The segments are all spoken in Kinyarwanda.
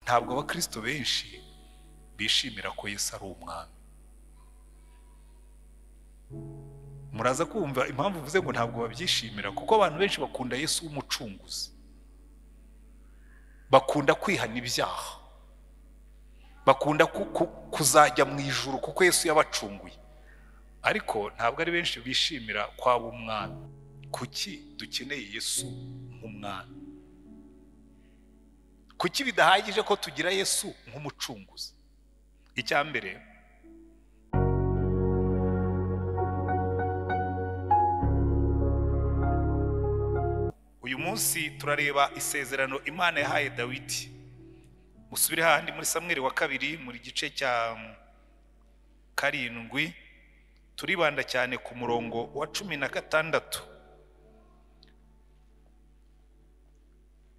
ntabwo abakristo benshi bishimira ko Yesu ari umwami muraza kumva impamvu uvuze ngo ntabwo babyishimira kuko abantu benshi bakunda Yesu w'umucunguzi bakunda kwihana ibyaha bakunda kuzajya mu ijuru kuko Yesu yabacunguye ariko ntabwo ari benshi bishimira kwaba umwami kuki dukeneye Yesu nk'umwami kuki bidahagije ko tugira yesu nk'umucunguzi icya mbere uyu munsi turareba isezerano imana yahaye dawidi musubire hahandi muri samweri wa kabiri muri gice cya karindwi turibanda cyane ku murongo wa cumi na gatandatu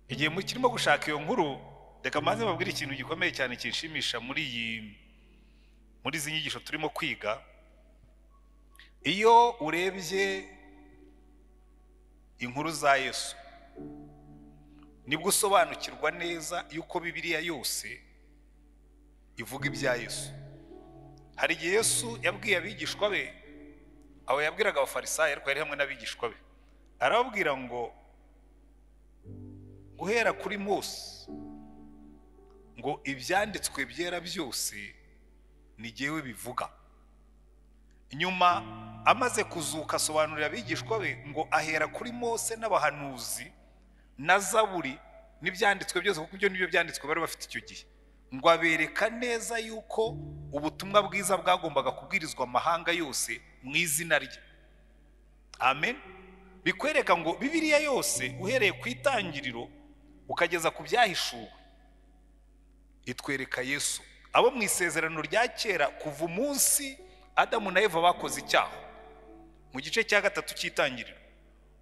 igihe kirimo gushaka iyo nkuru reka maze babwire ikintu gikomeye cyane kinshimisha muri iyi muri izi nyigisho turimo kwiga iyo urebye inkuru za yesu nibwo usobanukirwa neza yuko bibiriya yose ivuga ibya yesu hari igihe yesu yabwiye abigishwa be abo yabwiraga abafarisayi ariko yari hamwe n'abigishwa be arababwira ngo guhera kuri Mose ngo ibyanditswe byera byose ni jyewe bivuga nyuma amaze kuzuka asobanurira abigishwa be ngo ahera kuri Mose n'abahanuzi na zaburi n'ibyanditswe byose kuko ibyo nibyo byanditswe bari bafite icyo gihe ngo abereka neza yuko ubutumwa bwiza bwagombaga kubwirizwa amahanga yose mu izina rye amen bikwereka ngo bibiriya yose uhereye ku itangiriro ukageza ku byahishuwe itwereka yesu abo mu isezerano rya kera kuva umunsi adamu na eva bakoze icyaha mu gice cya gatatu cy'itangiriro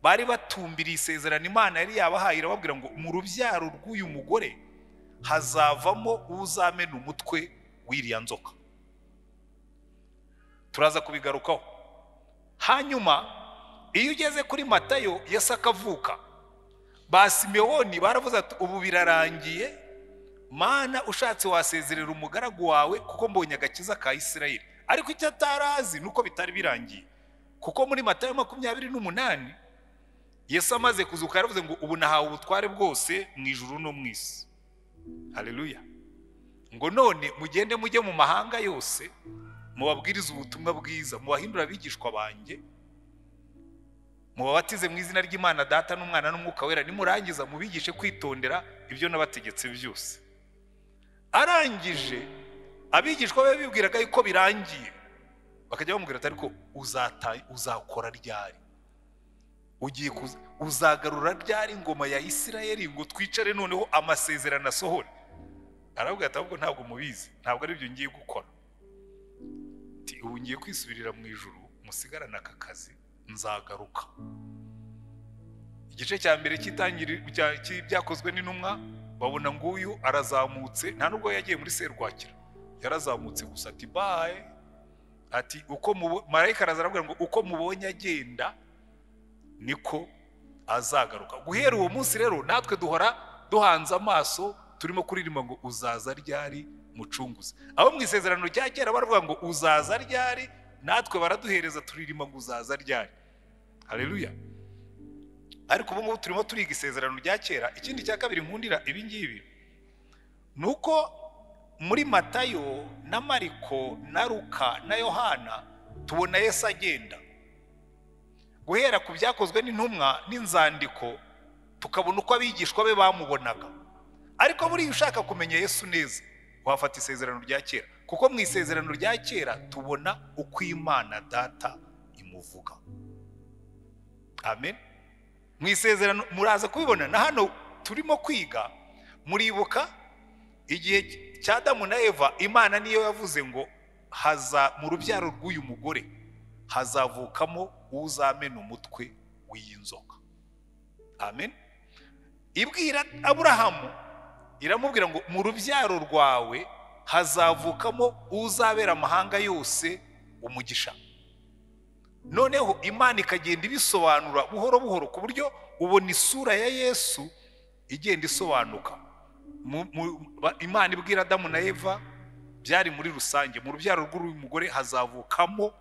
bari batumbiriye isezerano imana yari yabahaye irababwira ngo mu rubyaro rw'uyu mugore hazavamo uzamena umutwe w'iriya nzoka turaza kubigarukaho hanyuma iyo ugeze kuri matayo Yesu akavuka ba simewoni baravuze ati ubu birarangiye mana ushatse wasezerera umugaragu wawe kuko mbonye agakiza ka Isirayeli ariko icyo atarazi ni uko bitari birangiye kuko muri matayo makumyabiri n'umunani Yesu amaze kuzuka yaravuze ngo ubu nahawe ubutware bwose mu ijuru no mu isi hareruya ngo none mugende mujye mu mahanga yose mubabwirize ubutumwa bwiza mubahindura abigishwa banjye mubabatize mu izina ry'imana data n'umwana n'umwuka wera nimurangiza mubigishe kwitondera ibyo nabategetse byose arangije abigishwa be bibwiraga yuko birangiye bakajya bamubwira ati ariko uzakora ryari ugiye uzagarura ryari ingoma ya isirayeli ngo twicare noneho amasezerano asohore arabwira ati ahubwo ntabwo mubizi ntabwo aribyo ngiye gukora ubu ngiye kwisubirira mu ijoro musigarane aka kazi nzagaruka igice cya mbere cy'ibyakozwe n'intumwa babona nguyu arazamutse nta nubwo yagiye muri serwakira yarazamutse gusa ati baye ati uko marayika araza ngo uko mubonye agenda niko azagaruka guhera uwo munsi rero natwe duhora duhanze amaso turimo kuririmba ngo uzaza ryari mucunguzi abo mu isezerano rya kera baravuga ngo uzaza ryari natwe baraduhereza turirimba ngo uzaza ryari hareruya ariko ubu ngubu turimo turiga isezerano rya kera ikindi cya kabiri nkundira ibi ngibi ni uko muri matayo na mariko na ruka na yohana tubona yesu agenda guhera ku byakozwe n'intumwa n'inzandiko tukabona uko abigishwa be bamubonaga ariko buriya ushaka kumenya yesu neza wafata isezerano rya kera kuko mu isezerano rya kera tubona uko imana data imuvuga amen mu isezerano muraza kubibona na hano turimo kwiga muribuka igihe cya damu na eva imana niyo yavuze ngo haza mu rubyaro rw'uyu mugore hazavukamo uzamena umutwe w'iyi nzoka amen ibwira aburahamu iramubwira ngo mu rubyaro rwawe hazavukamo uzabera amahanga yose umugisha noneho imana ikagenda ibisobanura buhoro buhoro ku buryo ubona isura ya yesu igenda isobanuka mu- mu- ba- imana ibwira adamu na eva byari muri rusange mu rubyaro rw'uyu mugore hazavukamo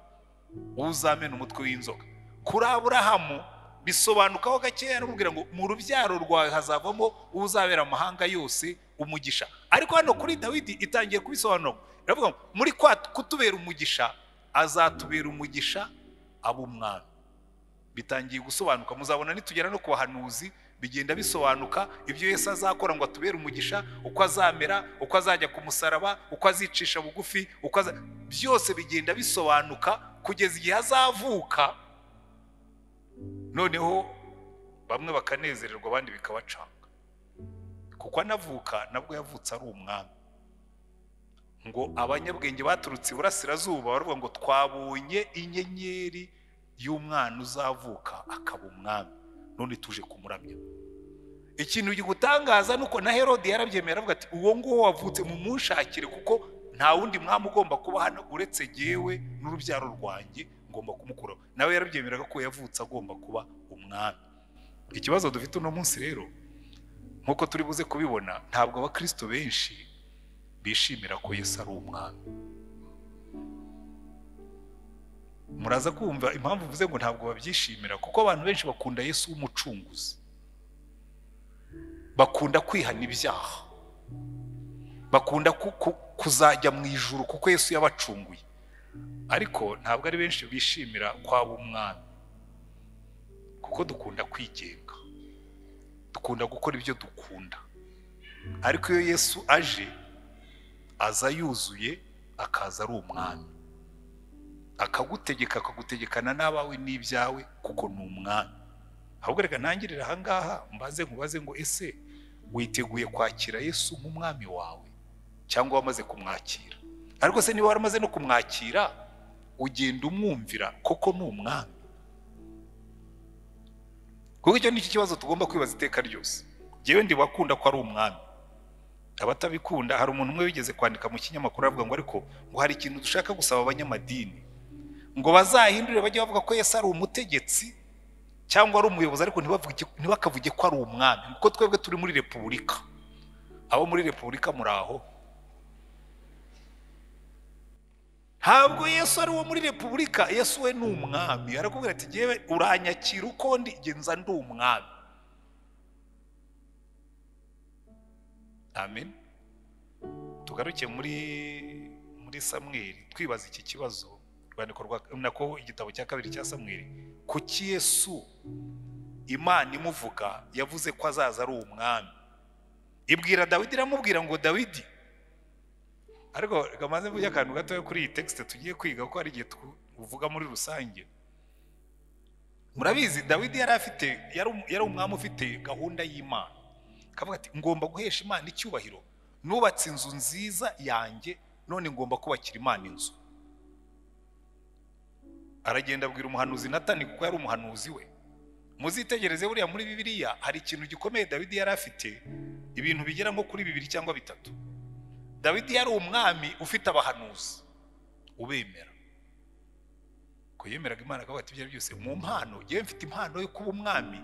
uzamena umutwe w'inzoka kuri aburahamu bisobanukaho gakeya no kubwira ngo mu rubyaro rwawe hazavamo uzabera amahanga yose umugisha ariko hano kuri dawidi itangiye kubisobanura iravuga ngo muri kwa kutubera umugisha azatubera umugisha aba umwami bitangiye gusobanuka muzabona nitugera no ku bahanuzi bigenda bisobanuka ibyo yesu azakora ngo atubere umugisha uko azamera uko azajya ku musaraba uko azicisha bugufi uko aza... byose bigenda bisobanuka kugeza igihe azavuka noneho bamwe bakanezererwa abandi bikabacanga kuko anavuka nabwo yavutse ari umwami ngo abanyabwenge baturutse iburasirazuba baravuga ngo twabonye inyenyeri y'umwana uzavuka akaba umwami none tuje kumuramya ikintu gigutangaza ni uko na herode yarabyemera aravuga ati uwo nguwo wavutse mumunshakire kuko nta wundi mwami ugomba kuba hano uretse yewe n'urubyaro rwanjye ngomba kumukuraho nawe yarabyemeraga ko yavutse agomba kuba umwami ikibazo dufite uno munsi rero nk'uko turi buze kubibona ntabwo abakristo benshi bishimira ko yesu ari umwami muraza kumva impamvu mvuze ngo ntabwo babyishimira kuko abantu benshi bakunda yesu w'umucunguzi bakunda kwihana ibyaha bakunda ku- ku- kuzajya mu ijuru kuko yesu yabacunguye ariko ntabwo ari benshi bishimira kwaba umwami kuko dukunda kwigenga dukunda gukora ibyo dukunda ariko iyo yesu aje aza yuzuye akaza ari umwami akagutegeka akagutegekana n'abawe n'ibyawe kuko ni umwami ahubwo reka ntangirire ahangaha mbaze nkubaze ngo ese witeguye kwakira yesu nk'umwami wawe cyangwa wamaze kumwakira ariko se niba waramaze no kumwakira ugenda umwumvira koko ni umwami kuko icyo nicyo kibazo tugomba kwibaza iteka ryose njyewe ndibakunda ko ari umwami abatabikunda hari umuntu umwe wigeze kwandika mu kinyamakuru avuga ngo ariko ngo hari ikintu dushaka gusaba abanyamadini ngo bazahindure bajye bavuga ko yesu ari umutegetsi cyangwa ari umuyobozi ariko ntibavuge- ntibakavuge ko ari umwami kuko twebwe turi muri repubulika abo muri repubulika muri aho ntabwo yesu ari uwo muri repubulika yesu we ni umwami arakubwira ati yewe uranyakira uko ndi genza ndi umwami amen tugaruke muri muri samweli twibaza iki kibazo urwandiko rwa nako igitabo cya kabiri cya samweli kuki yesu imana imuvuga yavuze ko azaza ari umwami ibwira dawidi iramubwira ngo dawidi ariko reka mbanze mvuge akantu gatoya kuri iyi tekisite tugiye kwiga kuko hari igihe tuvuga muri rusange murabizi dawidi yari afite yari um- yari umwami ufite gahunda y'imana akavuga ati ngomba guhesha imana icyubahiro nubatse inzu nziza yanjye none ngomba kubakira imana inzu aragenda abwira umuhanuzi natani kuko yari umuhanuzi we muzitegereze buriya muri bibiliya hari ikintu gikomeye dawidi yari afite ibintu bigera nko kuri bibiri cyangwa bitatu dawidi yari umwami ufite abahanuzi ubemera ko yemeraga imana akavuga ati ibyo ari byo byose mu mpano yewe mfite impano yo kuba umwami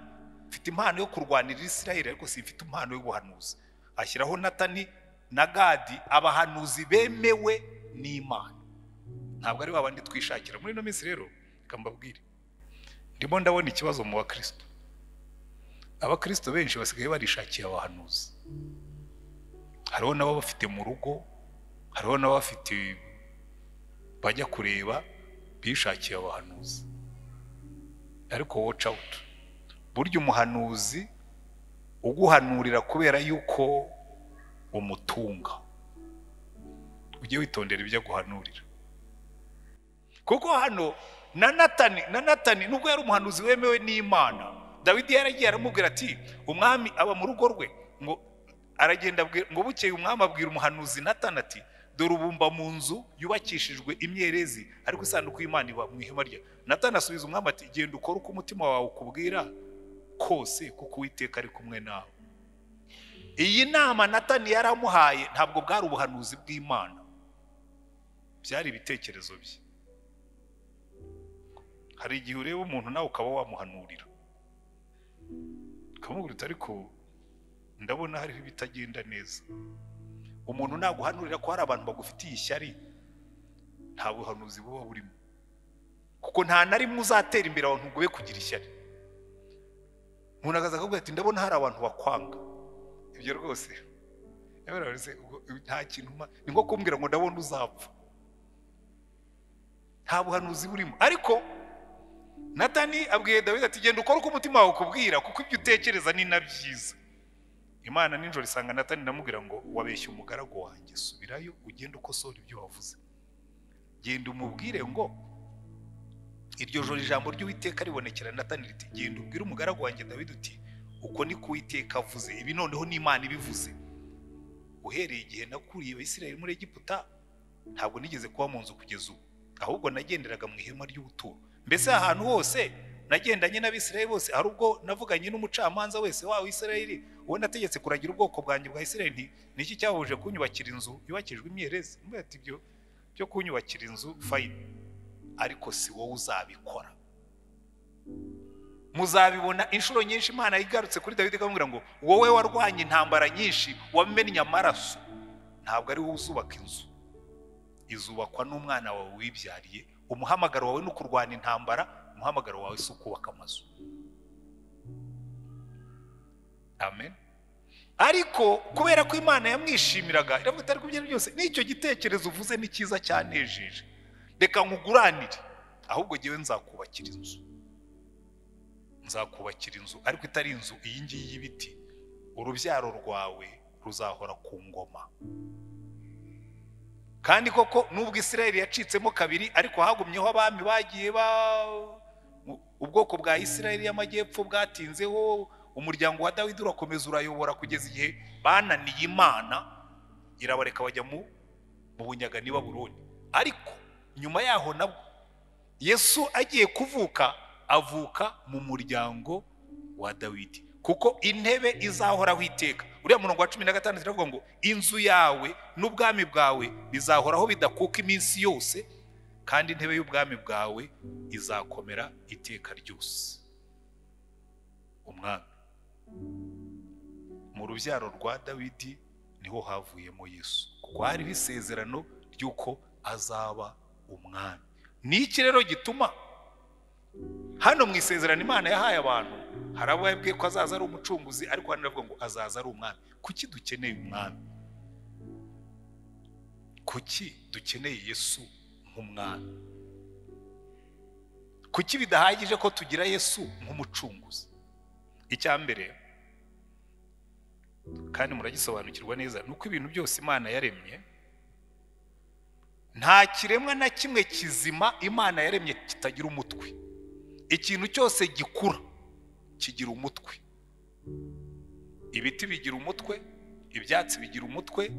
mfite impano yo kurwanirira isirayeli ariko simfite impano y'ubuhanuzi ashyiraho natani na gadi abahanuzi bemewe n'imana ntabwo ari babandi twishakira muri ino minsi rero reka mbabwire ndimo ndabona ikibazo mu bakristo abakristo benshi basigaye barishakiye abahanuzi hariho n'abo bafite mu rugo hariho n'abo bafite bajya kureba bishakiye abahanuzi ariko watch out burya umuhanuzi uguhanurira kubera yuko umutunga ujye witondera ibyo aguhanurira kuko hano na natani na natani nubwo yari umuhanuzi wemewe n'imana dawidi yaragiye aramubwira ati umwami aba mu rugo rwe ngo aragenda abwira- ngo bukeye umwami abwira umuhanuzi natani ati dore ubumba mu nzu yubakishijwe imyerezi ariko isanduku y'imana iba mu ihema rya natani asubiza umwami ati genda ukore uko umutima wawe ukubwira kose kuko uwiteka ari kumwe nawe iyi nama natani yaramuhaye ntabwo bwari ubuhanuzi bw'imana byari ibitekerezo bye hari igihe ureba umuntu nawe ukaba wamuhanurira ukamubwira uti ariko ndabona hariho ibitagenda neza umuntu naguhanurira ko hari abantu bagufitiye ishyari nta buhanuzi buba burimo kuko nta na rimwe uzatera imbere abantu ngo ube kugira ishyari umuntu akaza akakubwira ati ndabona hari abantu bakwanga ibyo rwose nta kintu ma- ni nko kumbwira ngo ndabona uzapfa nta buhanuzi burimo ariko natani abwiye dawidi ati genda ukore uko umutima wawe ukubwira kuko ibyo utekereza ni na byiza imana nijoro isanga natani ndamubwira ngo wabeshye umugaragu wanjye subirayo ugende ukosora ibyo wavuze genda umubwire ngo iryo joro ijambo ry'uwiteka ribonekera natani riti genda ubwire umugaragu wanjye dawidi uti uko ni kuwiteka avuze ibi noneho ni imana ibivuze uhereye igihe nakuriye abisirayeli muri egiputa ntabwo nigeze kuba mu nzu kugeza ubu ahubwo nagenderaga mu ihema ry'ubuturo mbese ahantu hose nagendanye n'abisirayeli bose hari ubwo navuganye n'umucamanza wese wa isirayeli uwo nategetse kuragira ubwoko bwanjye bwa isirayeli nti ni iki cyahuje kunyubakira inzu yubakijwe imyerezi Mbwira ati ibyo byo kunyubakira inzu fayini ariko si wowe uzabikora muzabibona inshuro nyinshi imana igarutse kuri dawidi ikamubwira ngo wowe warwanye intambara nyinshi wamennye amaraso ntabwo ari wowe uzubaka inzu izubakwa n'umwana wawe wibyariye umuhamagaro wawe ni ukurwana intambara umuhamagaro wawe si ukubaka amazu amen ariko kubera ko imana yamwishimiraga iravuga ati ariko ibyo byose n'icyo gitekerezo uvuze ni cyiza cyanejeje reka nkuguranire ahubwo ngewe nzakubakira inzu nzakubakira inzu ariko itari inzu iyi ngiyi y'ibiti urubyaro rwawe ruzahora ku ngoma kandi koko nubwo isirayeli yacitsemo kabiri ariko hagumyeho abami bagiye ba ubwoko bwa isirayeli y'amajyepfo bwatinzeho umuryango wa dawidi urakomeza urayobora kugeza igihe bananiye imana irabareka bajya mu mu bunyagani Babuloni ariko nyuma yaho nabwo yesu agiye kuvuka avuka mu muryango wa dawidi kuko intebe izahoraho iteka uriya murongo wa cumi na gatandatu iravuga ngo inzu yawe n'ubwami bwawe bizahoraho bidakuka iminsi yose kandi intebe y'ubwami bwawe izakomera iteka ryose umwami mu rubyaro rwa dawidi niho havuyemo yesu kuko hariho isezerano ry'uko azaba umwami ni iki rero gituma hano mu isezerano imana yahaye abantu hari abo yabwiye ko azaza ari umucunguzi ariko hano iravuga ngo azaza ari umwami kuki dukeneye umwami kuki dukeneye yesu nk'umwami kuki bidahagije ko tugira yesu nk'umucunguzi icya mbere kandi muragisobanukirwa neza ni uko ibintu byose imana yaremye nta kiremwa na kimwe kizima imana yaremye kitagira umutwe ikintu cyose gikura kigira umutwe ibiti bigira umutwe ibyatsi bigira umutwe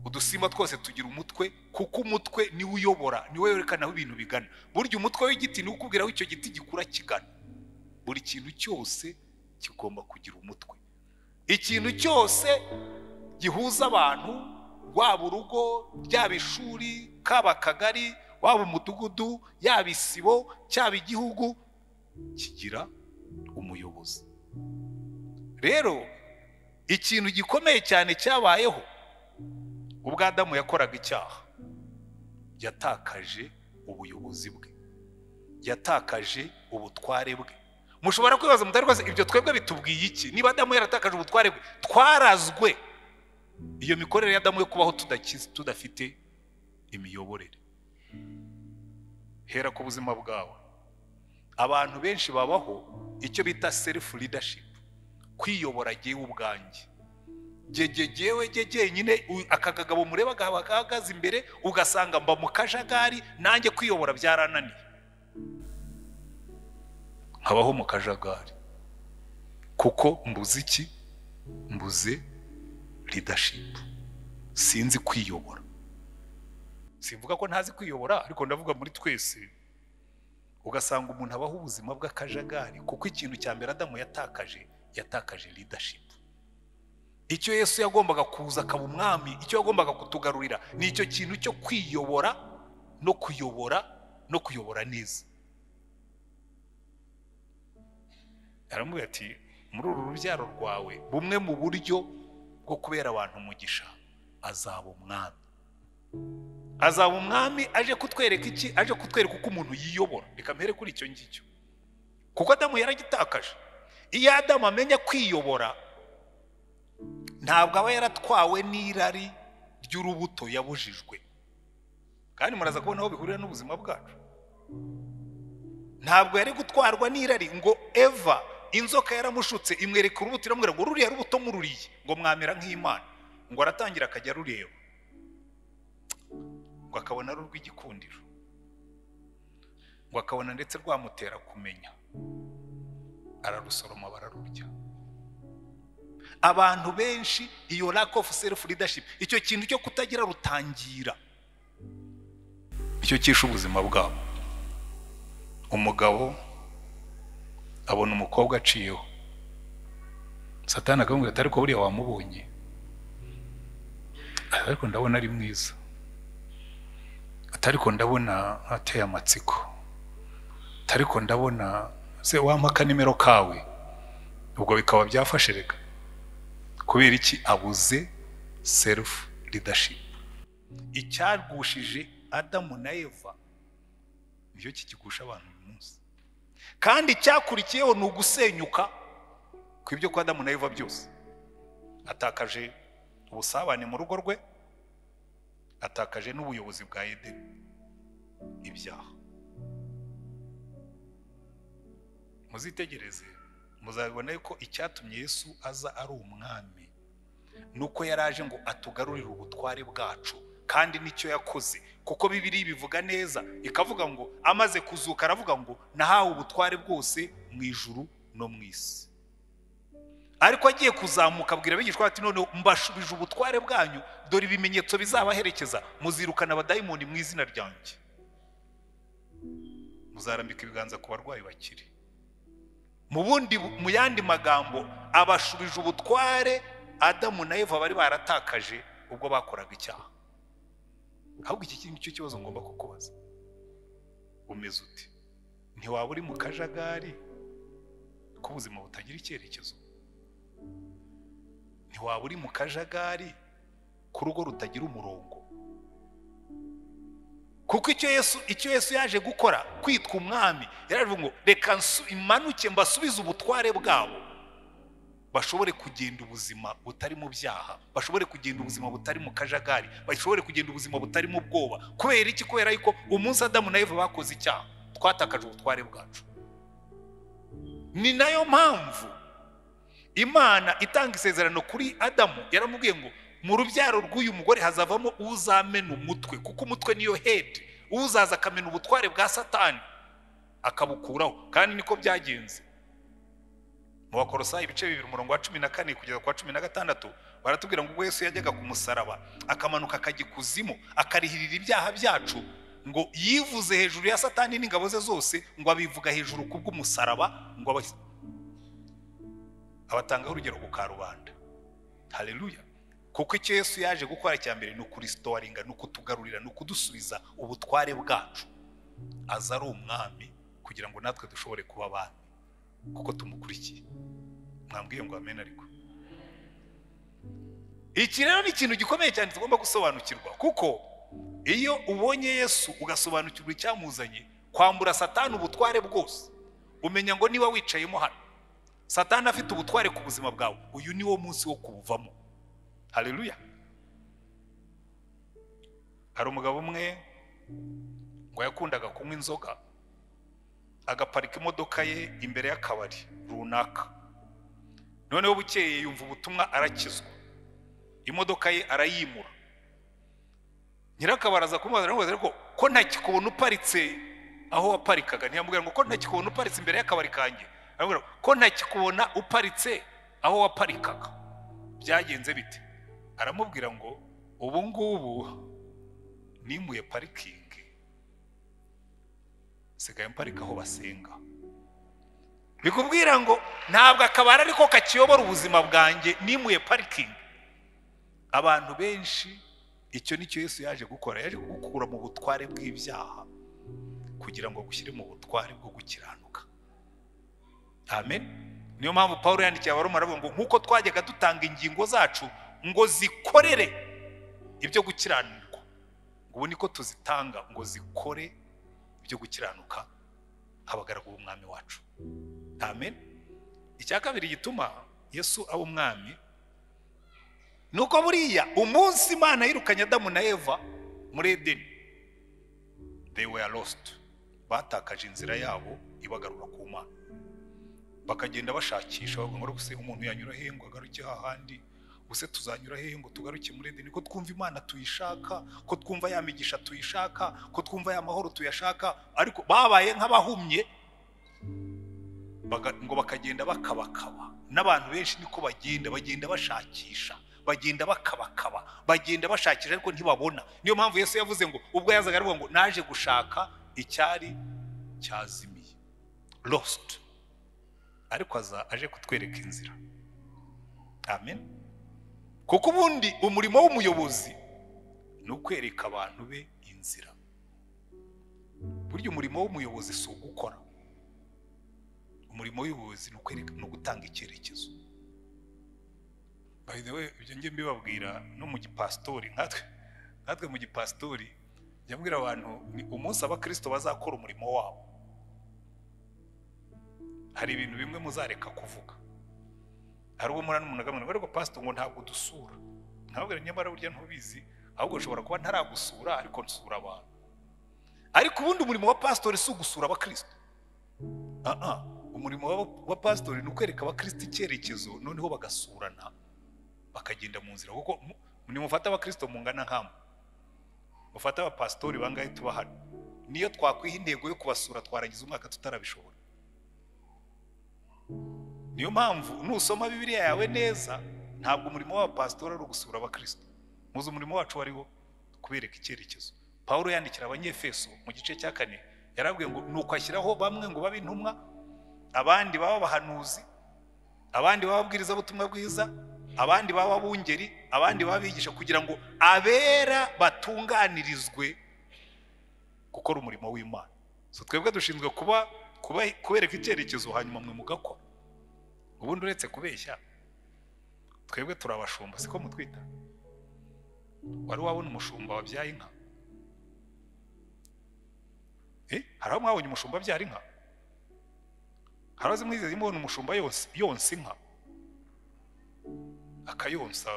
udusimba twose tugira umutwe kuko umutwe niwe uyobora niwe werekana aho ibintu bigana burya umutwe w'igiti niwo ukubwira aho icyo giti gikura kigana buri kintu cyose kigomba kugira umutwe ikintu cyose gihuza abantu waba urugo ryaba ishuri kaba akagari waba umudugudu yaba isibo cyaba igihugu kigira umuyobozi rero ikintu gikomeye cyane cyabayeho ubwo Adamu yakoraga icyaha yatakaje ubuyobozi bwe yatakaje ubutware bwe mushobora kwibaza mutari rwose ibyo twebwe bitubwiye iki niba Adamu yaratakaje ubutware bwe twarazwe iyo mikorere ya Adamu yo kubaho tudakize tudafite imiyoborere hera ku buzima bwawe abantu benshi babaho icyo bita selifu ridashipu kwiyobora jyewe ubwanjye gege jyewe jye jyenyine u- aka kagabo mureba gahaba gahagaze imbere ugasanga mba mu kajagari nanjye kwiyobora byarananiye nkabaho mu kajagari kuko mbuze iki mbuze ridashipu sinzi kwiyobora simvuga ko ntazi kwiyobora ariko ndavuga muri twese ugasanga umuntu abaho ubuzima bw'akajagari kuko ikintu cya mbere adamu yatakaje yatakaje leadership icyo yesu yagombaga kuza akaba umwami icyo yagombaga kutugarurira ni icyo kintu cyo kwiyobora no kuyobora no kuyobora neza aramubwira ati muri uru rubyaro rwawe bumwe mu buryo bwo kubera abantu umugisha azaba umwami azaba umwami aje kutwereka iki aje kutwereka uko umuntu yiyobora reka mbere kuri icyo ngicyo kuko adamu yaragitakaje iyo adamu amenya kwiyobora ntabwo aba yaratwawe n'irari ry'urubuto yabujijwe kandi muraza kubona aho bihurira n'ubuzima bwacu ntabwo yari gutwarwa n'irari ngo eva inzoka yaramushutse imwereka urubuto iramubwira ngo ruriya rubuto mururiye ngo mwamera nk'imana ngo aratangira akajya arureba ngo akabona ari urw'igikundiro ngo akabona ndetse rwamutera kumenya ararusoroma bararurya abantu benshi iyo lack of self leadership icyo kintu cyo kutagira rutangira icyo cyishe ubuzima bwabo umugabo abona umukobwa aciyeho satani akamubwira ati ariko buriya wamubonye ati ariko ndabona ari mwiza ati ariko ndabona ateye amatsiko ati ariko ndabona se wampaka nimero kawe ubwo bikaba byafashe reka kubera iki abuze serufu ridashipu icyagushije adamu na eva nicyo kikigusha abantu uyu munsi kandi icyakurikiyeho ni ugusenyuka kw'ibyo kwa adamu na eva byose atakaje ubusabane mu rugo rwe atakaje n'ubuyobozi bwa edeni ibyaha muzitegereze muzabibona yuko icyatumye yesu aza ari umwami ni uko yari aje ngo atugarurire ubutware bwacu kandi nicyo yakoze kuko bibiri bivuga neza ikavuga ngo amaze kuzuka aravuga ngo nahawe ubutware bwose mu ijuru no mu isi ariko agiye kuzamuka abwira abigishwa ati noneho mbashubije ubutware bwanyu dore ibimenyetso bizabaherekeza muzirukana abadayimoni mu izina ryanjye muzarambika ibiganza ku barwayi bakiri mu bundi mu yandi magambo abashubije ubutware adamu na eva bari baratakaje ubwo bakoraga icyaha ahubwo iki kintu cyo kibazo ngomba kukubaza umeze uti ntiwaba uri mu kajagari k'ubuzima butagira icyerekezo ntiwaba uri mu kajagari k'urugo rutagira umurongo kuko icyo yesu icyo yesu yaje gukora kwitwa umwami yaravuga ngo reka imanuke mbasubize ubutware bwabo bashobore kugenda ubuzima butari mu byaha bashobore kugenda ubuzima butari mu kajagari bashobore kugenda ubuzima butari mu bwoba kubera iki kubera yuko umunsi adamu na eva bakoze icyaha twatakaje ubutware bwacu ni nayo mpamvu imana itanga isezerano kuri adamu yaramubwiye ngo mu rubyaro rw'uyu mugore hazavamo uzamena umutwe kuko umutwe niyo hedi uzaza akamena ubutware bwa satani akabukuraho kandi niko byagenze mu bakorosa ibice bibiri umurongo wa cumi na kane kugeza ku wa cumi na gatandatu baratubwira ngo ubwo Yesu yajyaga ku musaraba akamanuka akajya ikuzimu akarihirira ibyaha byacu ngo yivuze hejuru ya satani n'ingabo ze zose ngo abivuga hejuru ku bw'umusaraba ngo abatangaho urugero ku karubanda hareruya kuko icyo yesu yaje gukora cya mbere ni ukurisitoringa ni ukutugarurira ni ukudusubiza ubutware bwacu aza ari umwami kugira ngo natwe dushobore kuba abami kuko tumukurikiye mwambwiye ngo amena ariko iki rero ni ikintu gikomeye cyane tugomba gusobanukirwa kuko iyo ubonye yesu ugasobanukirwa icyamuzanye kwambura satani ubutware bwose umenya ngo niba wicayemo hano satani afite ubutware ku buzima bwawe uyu ni wo munsi wo kubuvamo hareruya hari umugabo umwe ngo yakundaga kunywa inzoga agaparika imodoka ye imbere y'akabari runaka noneho bukeye yumva ubutumwa arakizwa imodoka ye arayimura nyirakabaraza kumubaza aramubaza ariko ko ntakikubona uparitse aho waparikaga ntiyamubwira ngo ko ntakikubona uparitse imbere y'akabari kanjye aramubwira ko ntakikubona uparitse aho waparikaga byagenze bite aramubwira ngo ubu ngubu nimuye parikingi nsigaye mparika aho basenga bikubwira ngo ntabwo akabari ariko kakiyobora ubuzima bwanjye nimuye parikingi abantu benshi icyo ni cyo Yesu yaje gukora yaje kugukura mu butware bw'ibyaha kugira ngo agushyire mu butware bwo gukiranuka amen niyo mpamvu paul yandikiye abaroma aravuga ngo nk'uko twajyaga dutanga ingingo zacu ngo zikorere ibyo gukiranirwa ngo ubu niko tuzitanga ngo zikore ibyo gukiranuka abagaragu b'umwami wacu amen icya kabiri gituma yesu aba umwami ni uko buriya umunsi imana yirukanye adamu na eva muri edeni they were lost batakaje inzira yabo ibagarura ku mana bakagenda bashakisha bavuga ngo se umuntu yanyura hehe ngo agaruke hahandi ubuse tuzanyura hehe ngo tugaruke muri edeni ko twumva imana tuyishaka ko twumva ya migisha tuyishaka ko twumva ya mahoro tuyashaka ariko babaye nk'abahumye baga- ngo bakagenda bakabakaba n'abantu benshi niko bagenda bagenda bashakisha bagenda bakabakaba bagenda bashakisha ariko ntibabona niyo mpamvu yesu yavuze ngo ubwo yazaga aravuga ngo naje gushaka icyari cyazimiye lost ariko aza aje kutwereka inzira amen kuko ubundi umurimo w'umuyobozi ni ukwereka abantu be inzira burya umurimo w'umuyobozi si ugukora umurimo w'ubuyobozi ni ukwereka ni ugutanga icyerekezo by the way ibyo njye mbibabwira no mu gipasitori nkatwe nkatwe mu gipasitori njya mbwira abantu ni umunsi abakirisito bazakora umurimo wabo hari ibintu bimwe muzareka kuvuga hari ubwo murana umuntu agamana ariko pasito ngo ntabwo dusura ntabwo nyamara burya ntubizi ahubwo ushobora kuba ntaragusura ariko nsura abantu ariko ubundi umurimo wa pasitori si ugusura abakristo aha umurimo wa- wa pasitori ni ukwereka abakristo icyerekezo noneho bagasurana bakagenda mu nzira kuko mu- nimufata abakristo mungana nk'amwe mufate abapasitori bangahe tuba hano niyo twakwiha intego yo kubasura twarangiza umwaka tutarabishobora niyo mpamvu nusoma bibiliya yawe neza ntabwo umurimo w'abapasitori ari ugusura abakristo muzi umurimo wacu wariwo kubereka icyerekezo paul yandikira abanyefeso mu gice cya kane yarabwiye ngo ni ukwashyiraho bamwe ngo babe intumwa abandi baba abahanuzi abandi baba ababwirizabutumwa bwiza abandi baba abungeri abandi baba abigisha kugira ngo abera batunganirizwe gukora umurimo w'imana so twebwe dushinzwe kuba kuba- kubereka icyerekezo hanyuma mwe mugakora ubundi uretse kubeshya twebwe turabashumba siko mutwita wari wabona umushumba wabyaye inka Eh, hari aho mwabonye umushumba abyara inka hari aho mwizeze mubona umushumba yonsa yonsa inka akayonsa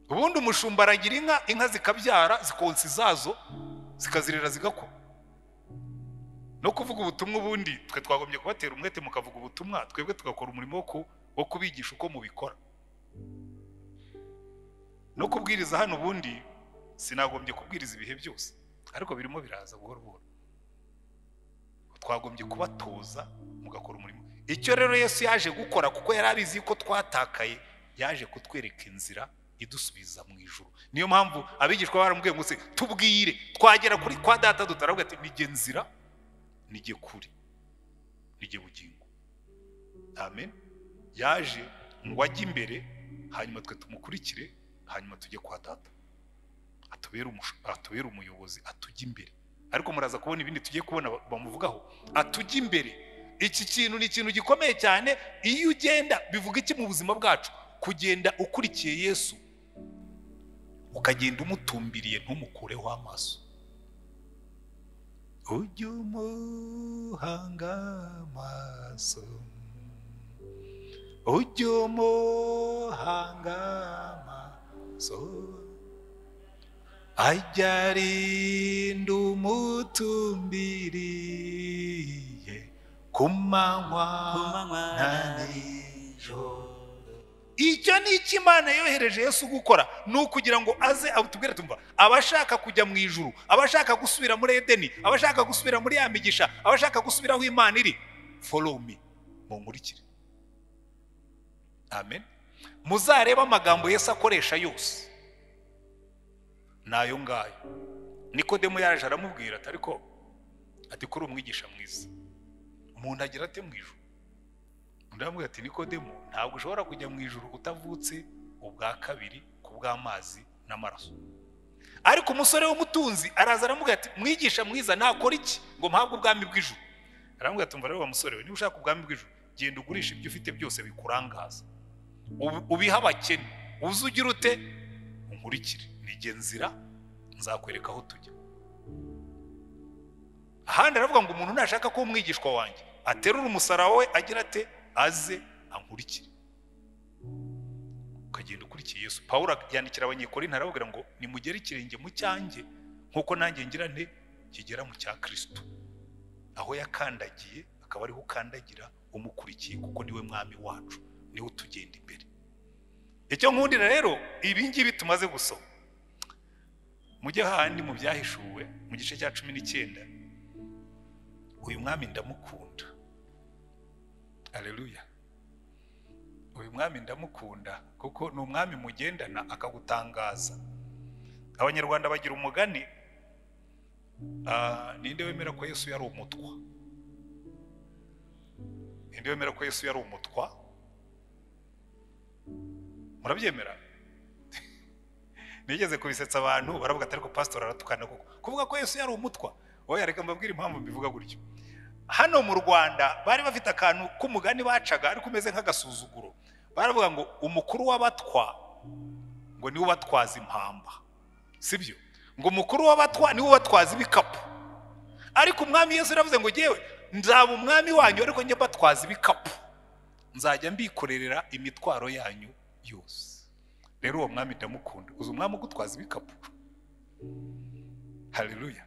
ubundi umushumba aragira inka inka zikabyara zikonsa izazo zikazirera zigakura no kuvuga ubutumwa ubundi twe twagombye kubatera umwete mukavuga ubutumwa twebwe tugakora umurimo wo ku- wo kubigisha uko mubikora no kubwiriza hano ubundi sinagombye kubwiriza ibihe byose ariko birimo biraza buhoro buhoro twagombye kubatoza mugakora umurimo icyo rero yesu yaje gukora kuko yari abizi ko twatakaye yaje kutwereka inzira idusubiza mu ijuru niyo mpamvu abigishwa baramubwiye ngo se tubwire twagera kuri kwa data dutaravuga ati nige nzira nige kuri nige bugingo amen yaje ngo ajye imbere hanyuma twe tumukurikire hanyuma tujye kwa data atubere umushu- atubere umuyobozi atujya imbere ariko muraza kubona ibindi tugiye kubona ba- bamuvugaho atujya imbere iki kintu ni ikintu gikomeye cyane iyo ugenda bivuga iki mu buzima bwacu kugenda ukurikiye yesu ukagenda umutumbiriye ntumukureho amaso ujye umuhanga amaso ujye umuhanga amaso ajya arinda umutumbiriye ku manywa na nijoro icyo ni icyo imana yohereje yesu gukora ni ukugira ngo aze atubwire tumva abashaka kujya mu ijuru abashaka gusubira muri edeni abashaka gusubira muri ya migisha abashaka gusubira aho imana iri follow me munkurikire amen muzarebe amagambo yesu akoresha yose ni ayo ngayo nikodemu yaje aramubwira ati ariko ati kuri umwigisha mwiza umuntu agira ate mu ijuru undi aramubwira ati nikodemu ntabwo ushobora kujya mu ijuru utavutse ubwa kabiri ku bw'amazi n'amaraso ariko umusore w'umutunzi araza aramubwira ati mwigisha mwiza nakora iki ngo mpabwe ubwami bw'ijuru aramubwira ati umva rero wa musore we niba ushaka ubwami bw'ijuru genda ugurisha ibyo ufite byose bikurangaza Ubi- ubihe abakene uze ugira ute unkurikire nige nzira nzakwereka aho tujya ahandi aravuga ngo umuntu nashaka ko umwigishwa wanjye aterura umusaraba we agira ate aze ankurikire ukagenda ukurikiye yesu pawulo yandikira abanyekorinto arababwira ngo nimugere ikirenge mu cyanjye nk'uko nanjye ngira nte kigera mu cya kirisito aho yakandagiye akaba ariho ukandagira umukurikiye kuko niwe mwami wacu niwe utugenda imbere icyo nkundira rero ibi ngibi tumaze gusoma mujye hahandi mu byahishuwe mu gice cya cumi n'icyenda uyu mwami ndamukunda aleluya uyu mwami ndamukunda kuko ni umwami mugendana akagutangaza abanyarwanda bagira umugani ah, ninde wemera ko yesu yari umutwa ninde wemera ko yesu yari umutwa murabyemera nigeze kubisetsa abantu baravuga ati ariko pasitori aratukana kuko kuvuga ko yesu yari umutwa oya reka mbabwire impamvu mbivuga gutyo hano mu rwanda bari bafite akantu k'umugani bacaga ariko umeze nk'agasuzuguro baravuga ngo umukuru w'abatwa ngo niwe ubatwaza impamba sibyo ngo umukuru w'abatwa niwe ubatwaza ibikapu ariko umwami yesu yaravuze ngo ngewe nzaba umwami wanyu ariko njye mbatwaza ibikapu nzajya mbikorerera imitwaro yanyu yose rero uwo mwami ndamukunda uzi umwami ugutwaza ibikapu haleluya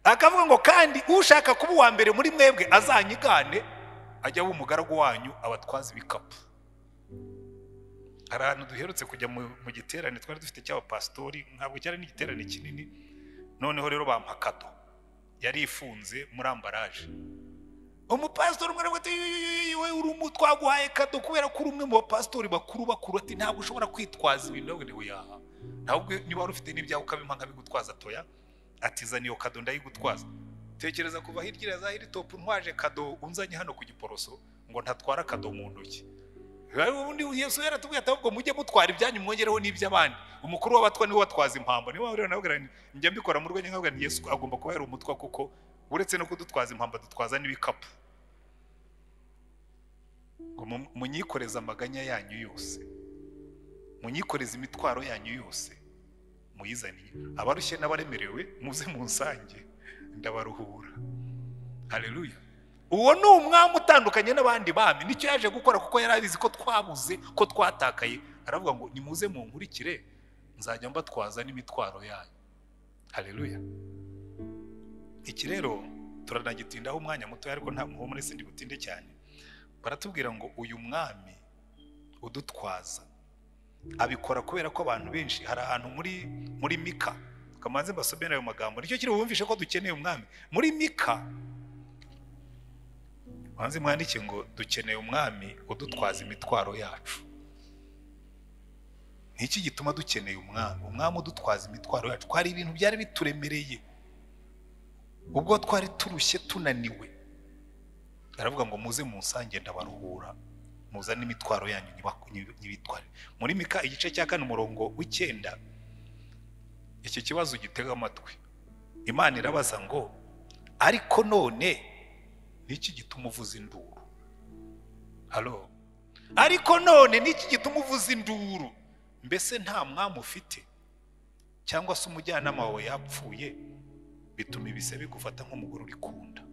akavuga ngo kandi ushaka kuba uwa mbere muri mwebwe azanyigane ajya aba umugaragu wanyu abatwaza ibikapu hari ahantu duherutse kujya mu mu giterane twari dufite cy'abapasitori ntabwo cyari n'igiterane kinini noneho rero bampa kado yari ifunze muri ambaraje umupasitori umwe aravuga ati "Yu, yu, yu, yu, we uri umu twaguhaye kado kubera ko uri umwe mu bapasitori bakuru bakuru ati ntabwo ushobora kwitwaza ibintu nawe niwe yaha ntabwo niba wari ufite n'ibyawe ukabimpa nkabigutwaza toya atizana iyo kado ndayigutwaza tekereza kuva hirya iriya za hiritopu ntwaje kado unzanye hano ku giporoso ngo ntatwara kado mu ntoki Rero ubundi yesu yaratubwiye ati ahubwo mujye mutwara ibyanyu mwongereho n'iby'abandi umukuru w'abatwa niwe watwaza impamba niwe wabwira nawe njya mbikora mu rwenya nkabwira nti yesu agomba kuba yari umutwa kuko uretse no kudutwaza impamba dutwaza n'ibikapu ngo mu- munyikoreze amaganya yanyu yose munyikoreze imitwaro yanyu yose muyizaniye abarushye n'abaremerewe muze mu nsange ndabaruhura haleluya uwo ni umwami utandukanye n'abandi bami nicyo yaje gukora kuko yari abizi ko twabuze ko twatakaye aravuga ngo nimuze munkurikire nzajya mbatwaza n'imitwaro yanyu haleluya iki rero turanagitindaho umwanya muto ariko nta muhumure sindi butinde cyane baratubwira ngo uyu mwami udutwaza abikora kubera ko abantu benshi hari ahantu muri muri mika kamanze mbasomere ayo magambo nicyo kiri bumvishe ko dukeneye umwami muri mika banze mwandike ngo dukeneye umwami udutwaza imitwaro yacu ni iki gituma dukeneye umwami umwami udutwaza imitwaro yacu ko hari ibintu byari bituremereye ubwo twari turushye tunaniwe aravuga ngo muze munsange ndabaruhura muzane imitwaro yanyu nyibaku- nyi- nyibitware muri mika igice cya kane umurongo w'icyenda iki kibazo gitega amatwi imana irabaza ngo ariko none niki gituma uvuza induru halo ariko none niki gituma uvuza induru mbese nta mwami ufite cyangwa se umujyanama wawe yapfuye bituma ibise bigufata nk'umugore uri kunda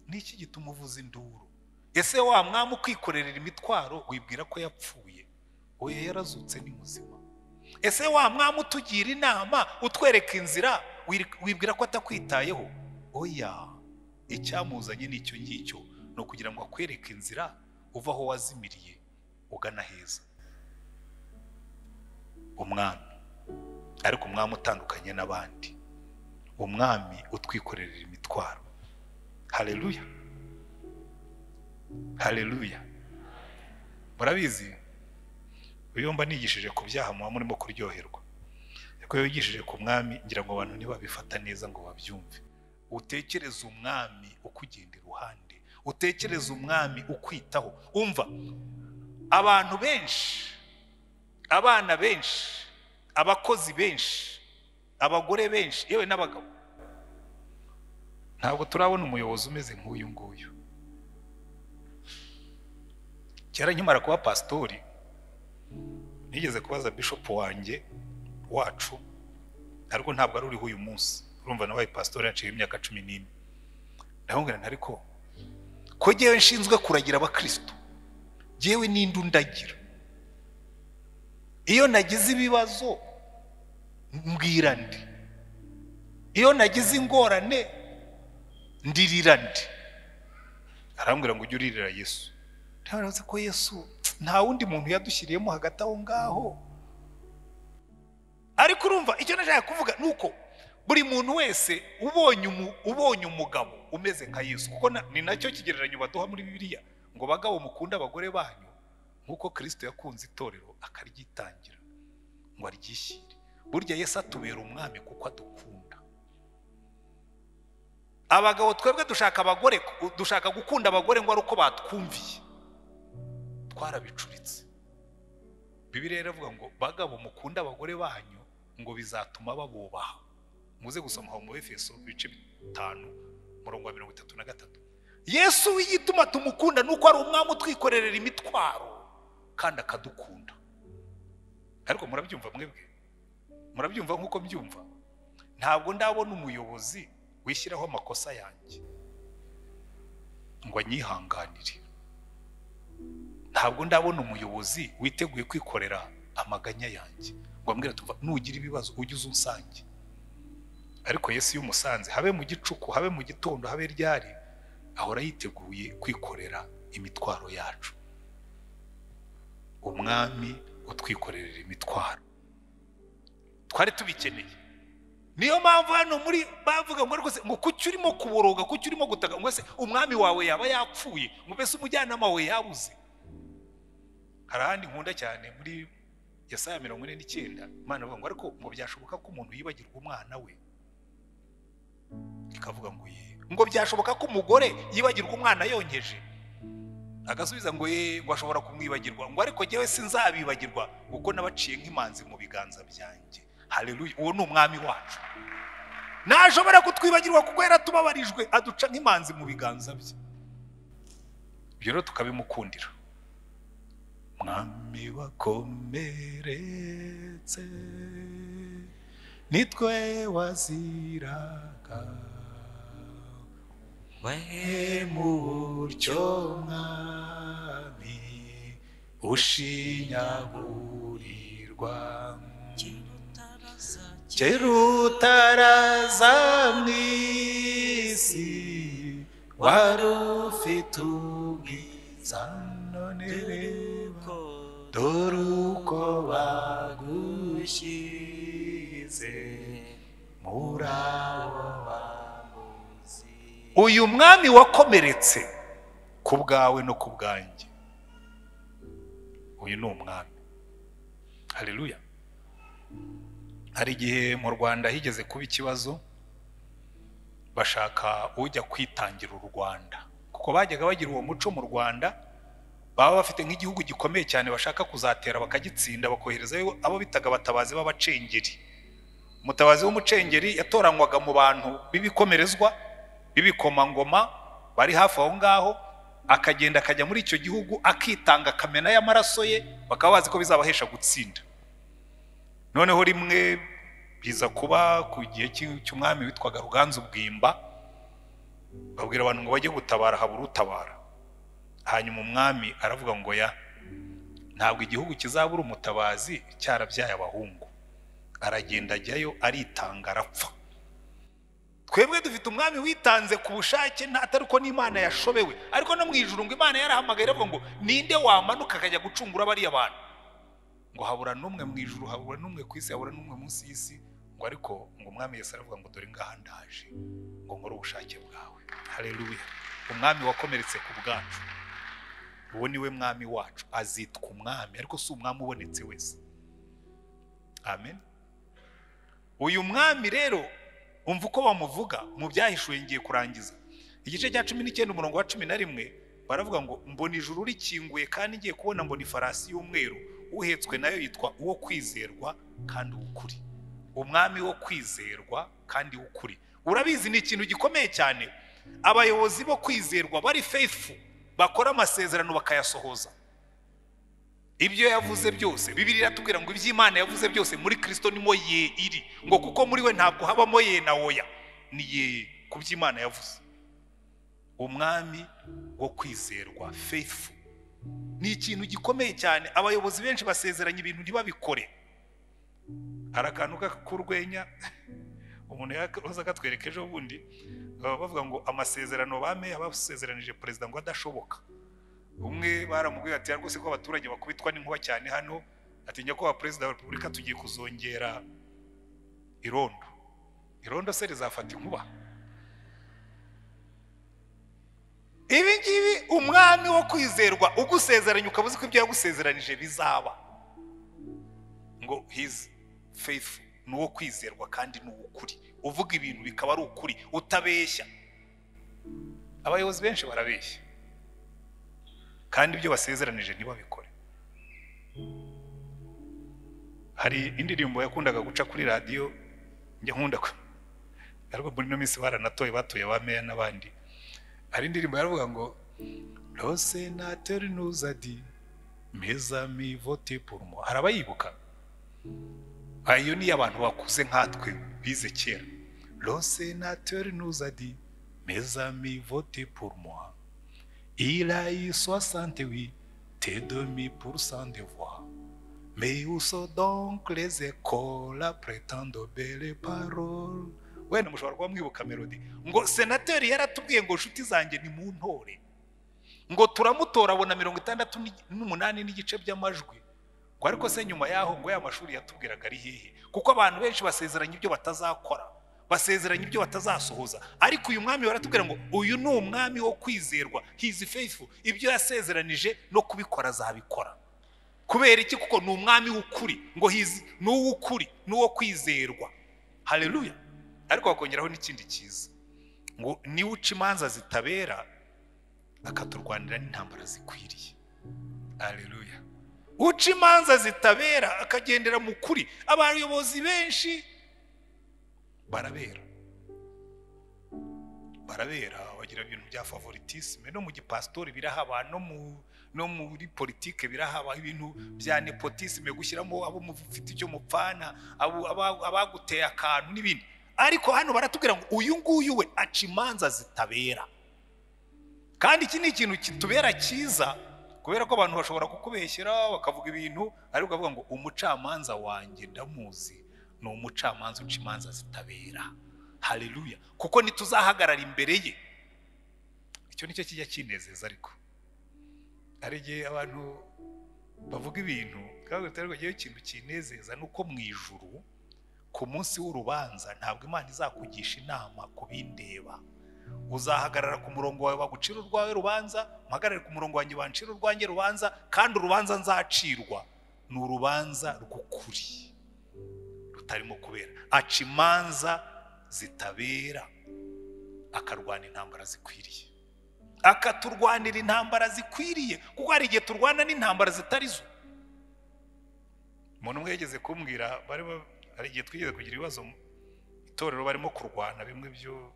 niki gituma uvuza induru ese wa mwami ukwikorerera imitwaro wibwira ko yapfuye oya yarazutse ni muzima ese wa mwami utugira inama utwereka inzira wir- wibwira ko atakwitayeho oya icyamuzanye n'icyo ngicyo ni ukugira ngo akwereke inzira uva aho wazimiriye ugana heza umwami ariko umwami utandukanye n'abandi umwami utwikorerera imitwaro haleluya haleluya murabizi uyu mba nigishije ku byaha muba murimo kuryoherwa ariko iyo wigishije ku mwami ngira ngo abantu ntibabifata neza ngo babyumve utekereze umwami ukugenda iruhande utekereze umwami ukwitaho umva abantu benshi abana benshi abakozi benshi abagore benshi yewe n'abagabo ntabwo turabona umuyobozi umeze nk'uyu nguyu kera nkimara kuba pasitori nigeze kubaza bishopu wanjye wacu ariko ntabwo ari uriho uyu munsi urumva nawe pasitori yaciye imyaka cumi n'ine ndamubwira nti ariko ko ngewe nshinzwe kuragira abakristo ngewe n'indi undagira iyo nagize ibibazo mbwira ndi iyo nagize ingorane ndirira ndi arambwira ngo ujye uririra yesu ntabwo ko yesu nta wundi muntu yadushyiriyemo hagati aho ngaho ariko urumva icyo nashaka kuvuga ni uko buri muntu wese ubonye umu- ubonye umugabo umeze nka yesu kuko na- ni nacyo kigereranyo baduha muri bibiliya ngo bagabo mukunda abagore banyu nk'uko kirisito yakunze itorero akaryitangira ngo aryishyire burya yesu atubera umwami kuko adukunda abagabo twebwe dushaka abagore dushaka gukunda abagore ngo ari uko batwumviye twarabicuritse bibiliya rero ivuga ngo bagabo mukunda abagore banyu ngo bizatuma babubaha muze gusoma aho mu efeso ibice bitanu umurongo wa mirongo itatu na gatatu yesu w'igituma tumukunda ni uko ari umwami utwikorerera imitwaro kandi akadukunda ariko murabyumva mwebwe murabyumva nk'uko mbyumva ntabwo ndabona umuyobozi wishyiraho amakosa yanjye ngo anyihanganire ntabwo ndabona umuyobozi witeguye kwikorera amaganya yanjye ngo ambwira tuva nugira ibibazo ujye uza unsange ariko yesu iyo umusanze habe mu gicuku habe mu gitondo habe ryari ahora yiteguye kwikorera imitwaro yacu umwami utwikorerera imitwaro twari tubikeneye niyo mpamvu hano muri bavuga ngo rwose ngo kuki urimo kuboroga kuki urimo gutaka ngo ese umwami wawe yaba yapfuye ngo mbese umujyanama wawe yabuze hari ahandi nkunda cyane muri Yesaya mirongo ine n'icyenda imana ivuga ngo ariko ngo byashoboka ko umuntu yibagirwa umwana we ikavuga ngo ye ngo byashoboka ko umugore yibagirwa umwana yonkeje agasubiza ngo ye ngo ashobora kumwibagirwa ngo ariko ngewe sinzabibagirwa kuko nabaciye nk'imanzi mu biganza byanjye haleluya uwo ni umwami wacu ntashobora kutwibagirwa kuko yaratubabarijwe aduca nk'imanzi mu biganza bye ibyo rero tukabimukundira mwami wakomeretse nitwe waziraga we mu buryo mwami ushinyagurirwa kera utaraza mu isi wari ufite ubwiza none reba dore uko bagushyize muri abo bamuzi uyu mwami wakomeretse ku bwawe no ku bwanjye uyu ni umwami haleluya hari igihe mu rwanda higeze kuba ikibazo bashaka ujya kwitangira u rwanda kuko bajyaga bagira uwo muco mu rwanda baba bafite nk'igihugu gikomeye cyane bashaka kuzatera bakagitsinda bakoherezayo abo bitaga abatabazi b'abacengeri umutabazi w'umucengeri yatoranywaga mu bantu b'ibikomerezwa b'ibikomangoma bari hafi aho ngaho akagenda akajya muri icyo gihugu akitanga akamena y'amaraso ye bakaba bazi ko bizabahesha gutsinda noneho rimwe biza kuba ku gihe cy'i- cy'umwami witwaga ruganzu bwimba babwira abantu ngo bajye gutabara habura utabara hanyuma umwami aravuga ngo ya ntabwo igihugu kizabura umutabazi cyarabyaye abahungu aragenda ajyayo aritanga arapfa twebwe dufite umwami witanze ku bushake nta- atari uko n'imana yashobewe ariko no mu ijuru ngo imana yarahamagaye iravuga ngo ninde wamanuka akajya gucungura bariya bantu ngo habura n'umwe mu ijuru habura n'umwe ku isi habura n'umwe munsi y'isi ngo ariko ngo umwami yesu aravuga ngo dore ngaha ndaje ngo nkore ubushake bwawe hareruya umwami wakomeretse ku bwacu uwo ni we mwami wacu azitwa umwami ariko si umwami ubonetse wese amen uyu mwami rero umva uko bamuvuga mu byahishuwe ngiye kurangiza igice cya cumi n'icyenda umurongo wa cumi na rimwe baravuga ngo mbona ijuru rikinguye kandi ngiye kubona mbona ifarasi y'umweru uhetswe nayo yitwa uwo kwizerwa kandi w'ukuri umwami wo kwizerwa kandi w'ukuri urabizi ni ikintu gikomeye cyane abayobozi bo kwizerwa bari faithful bakora amasezerano bakayasohoza ibyo yavuze byose bibiri iratubwira ngo iby'imana yavuze byose muri kirisito nimo ye iri ngo kuko muri we ntabwo habamo ye na oya ni ye ku by'imana yavuze umwami wo kwizerwa faithful ni ikintu gikomeye cyane abayobozi benshi basezeranya ibintu ntibabikore hari akantu k'urwenya umuntu yaza akatwereka ejo bundi baba bavuga ngo amasezerano bame yabasezeranije perezida ngo adashoboka umwe baramubwira ati rwose ko abaturage bakubitwa n'inkuba cyane hano atinya ko perezida wa repubulika tugiye kuzongera irondo irondo se rizafata inkuba ibi ngibi umwami wo kwizerwa ugusezeranya ukaba uzi ko ibyo yagusezeranije bizaba ngo hizi feyifu ni uwo kwizerwa kandi ni uw'ukuri uvuga ibintu bikaba ari ukuri utabeshya abayobozi benshi barabeshya kandi ibyo basezeranije ntibabikore hari indirimbo yakundaga guca kuri radiyo njya nkunda ariko muri ino minsi baranatoye batoye ba meya n'abandi hari indirimbo yaravuga ngo rose nateri nuzadi meza mi vote purumo hari abayibuka iyo ni abantu bakuze nkatwe bize kera rose nateri nuzadi meza mi vote purumo Ilaï soixante-huit, tes demi pour cent de voix. Mais où sont donc les écoles prétendent belles paroles? wenda mushobora kuba mwibuka melodi ngo senateri yaratubwiye ngo nshuti zanjye ni mu ntore ngo turamutora abona mirongo itandatu n'umunani n'igice by'amajwi ngo ariko se nyuma yaho ngo ya mashuri yatubwiraga ari hehe kuko abantu benshi basezeranya ibyo batazakora basezeranya ibyo batazasohoza ariko uyu mwami baratubwira ngo uyu ni umwami wo kwizerwa hizi feyifu ibyo yasezeranije no kubikora azabikora kubera iki kuko ni umwami w'ukuri ngo hizi ni uw'ukuri ni uwo kwizerwa hareruya ariko bakongeraho n'ikindi cyiza ngo niwe uca imanza zitabera akaturwanira n'intambara zikwiriye hareruya uca imanza zitabera akagendera mu kuri abayobozi benshi barabera barabera bagira ibintu bya favoritisme no mu gipasitori birahaba no mu no muri politike birahaba ibintu bya nepotisme gushyiramo abo mufite icyo mupfana abaguteye akantu n'ibindi ariko hano baratubwira ngo uyu nguyu we aca imanza zitabera kandi iki ni ikintu kitubera cyiza kubera ko abantu bashobora kukubeshyera bakavuga ibintu ariko bakavuga ngo umucamanza wanjye ndamuzi ni umucamanza uca imanza zitabera hareruya kuko ntituzahagarara imbere ye icyo nicyo kijya kinezeza ariko hari igihe abantu bavuga ibintu kandi bitagaragayeho ikintu kinezeza ni uko mu ijuru ku munsi w'urubanza ntabwo imana izakugisha inama ku bindeba uzahagarara ku murongo wawe bagucira urwawe rubanza muhagarare ku murongo wanjye bancira urwanjye rubanza kandi urubanza nzacirwa ni urubanza rw'ukuri rutarimo kubera aca imanza zitabera akarwana intambara zikwiriye akaturwanira intambara zikwiriye kuko hari igihe turwana n'intambara zitari zo umuntu umwe yageze kumbwira hari igihe twigeze kugira ibibazo mu itorero barimo kurwana bimwe byo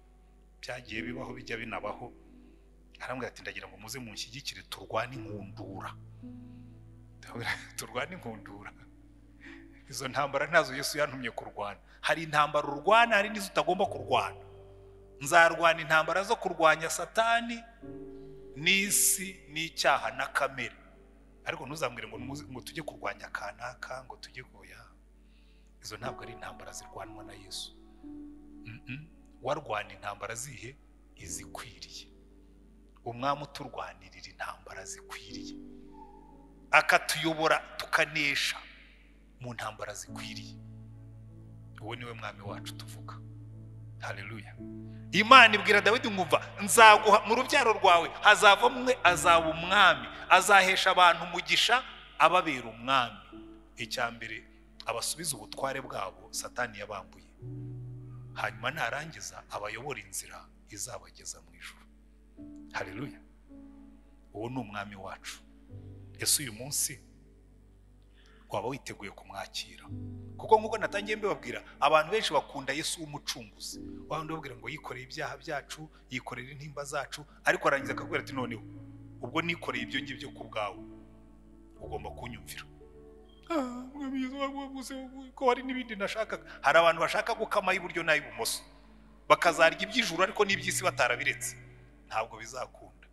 byagiye bibaho bijya binabaho arambwira ati ndagira ngo muze munshyigikire turwane inkundura turwane inkundura izo ntambara ntazo Yesu yantumye kurwana hari intambara urwana hari n'izo utagomba kurwana nzarwana intambara zo kurwanya satani n'isi n'icyaha na kamere ariko ntuzambwire ngo ngo tujye kurwanya kanaka ngo tujye goya izo ntabwo ari intambara zirwanwa na Yesu warwana intambara zihe izikwiriye umwami uturwanirira intambara zikwiriye akatuyobora tukanesha mu ntambara zikwiriye uwo niwe mwami wacu tuvuga hareruya imana ibwira dawidi nkumva nzaguha mu rubyaro rwawe hazava umwe azaba umwami azahesha abantu umugisha ababera umwami icya mbere abasubiza ubutware bwabo satani yabambuye hanyuma narangiza abayobora inzira izabageza mu ijoro hareruya uwo ni umwami wacu ese uyu munsi waba witeguye kumwakira kuko nk'uko natangiye mbibabwira abantu benshi bakunda yesu w'umucunguzi wabandi babwira ngo yikoreye ibyaha byacu yikorera intimba zacu ariko arangiza akakubwira ati noneho ubwo nikoreye ibyo ngibyo ku bwawe ugomba kunyumvira Ah, mwami Yesu, mwami Yesu, ko hari n'ibindi nashakaga hari abantu bashaka gukama iburyo n'ay'ibumoso bakazarya iby'ijuru ariko n'iby'isi batarabiretse ntabwo bizakunda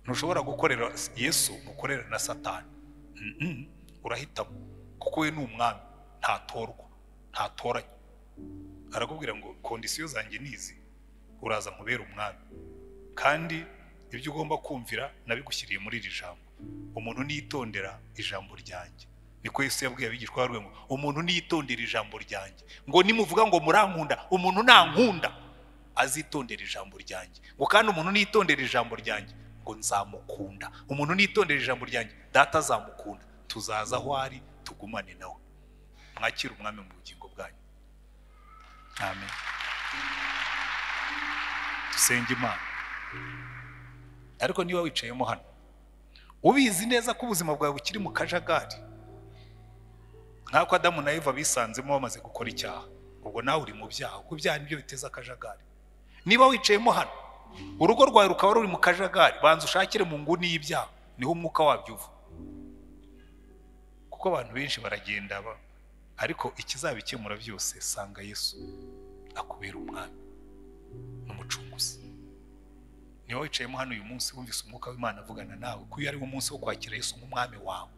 ntushobora gukorera yesu mukorera na satani Mm-mm, urahitamo kuko we ni umwami ntatorwa ntatoranye arakubwira ngo kondisiyo zanjye ni izi uraza nkubera umwami kandi ibyo ugomba kumvira nabigushyiriye muri iri jambo umuntu nitondera ijambo ryanjye niko yesu yabwiye abigishwa be ngo umuntu nitondera ijambo ryanjye ngo nimuvuga ngo murankunda umuntu nankunda azitondera ijambo ryanjye ngo kandi umuntu nitondera ijambo ryanjye ngo nzamukunda umuntu nitondera ijambo ryanjye data azamukunda tuzaza aho ari tugumane nawe mwakire umwami mu bugingo bwanyu amen dusenge imana ariko niba wicayemo hano ubizi neza ko ubuzima bwawe bukiri mu kajagari nk'uko adamu na eva bisanzemo bamaze gukora icyaha ubwo nawe uri mu byaha kuko ibyaha nibyo biteza akajagari niba wicayemo hano urugo rwawe rukaba ruri mu kajagari banza ushakire mu nguni y'ibyaha niho umwuka wabyo uva kuko abantu benshi baragenda ba- ariko ikizabikemura byose sanga yesu akubera umwami n'umucunguzi niba wicayemo hano uyu munsi wumvise umwuka w'imana avugana nawe ko uyu ari wo munsi wo kwakira yesu nk'umwami wawe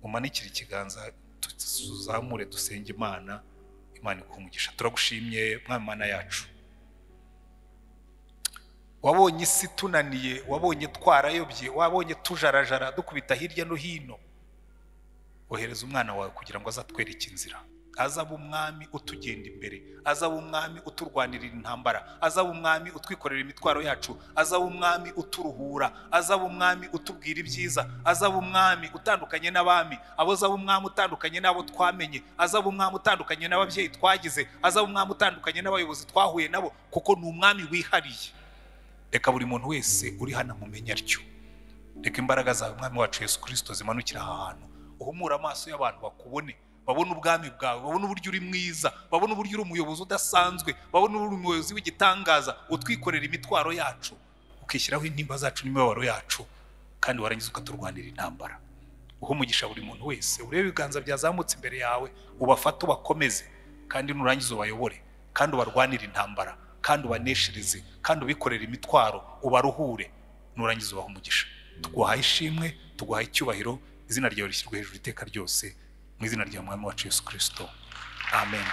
umanikire ikiganza tu- tuzamure dusenge imana imana iguha umugisha turagushimye mwami mana yacu wabonye isi tunaniye wabonye twarayobye wabonye tujarajara dukubita hirya no hino wohereza umwana wawe kugira ngo azatwereke inzira azaba umwami utugenda imbere azaba umwami uturwanirira intambara azaba umwami utwikorera imitwaro yacu azaba umwami uturuhura azaba umwami utubwira ibyiza azaba umwami utandukanye n'abami abo azaba umwami utandukanye n'abo twamenye azaba umwami utandukanye n'ababyeyi twagize azaba umwami utandukanye n'abayobozi twahuye nabo kuko ni umwami wihariye reka buri muntu wese uri hano amumenye atyo reka imbaraga zawe umwami wacu yesu kirisito zimanukira aha hantu uhumure amaso y'abantu bakubone babone ubwami bwawe babone uburyo uri mwiza babone uburyo uri umuyobozi udasanzwe babone uri umuyobozi w'igitangaza utwikorera imitwaro yacu ukishyiraho intimba zacu n'imibabaro yacu kandi warangiza ukaturwanira intambara uha umugisha buri muntu wese urebe ibiganza byazamutse imbere yawe ubafate ubakomeze kandi nurangiza ubayobore kandi ubarwanire intambara kandi ubaneshereze kandi ubikorere imitwaro ubaruhure nurangiza ubaha umugisha tuguhaye ishimwe tuguhaye icyubahiro izina ryawe rishyirwe hejuru iteka ryose mu izina rya mwami wacu yesu kirisito amen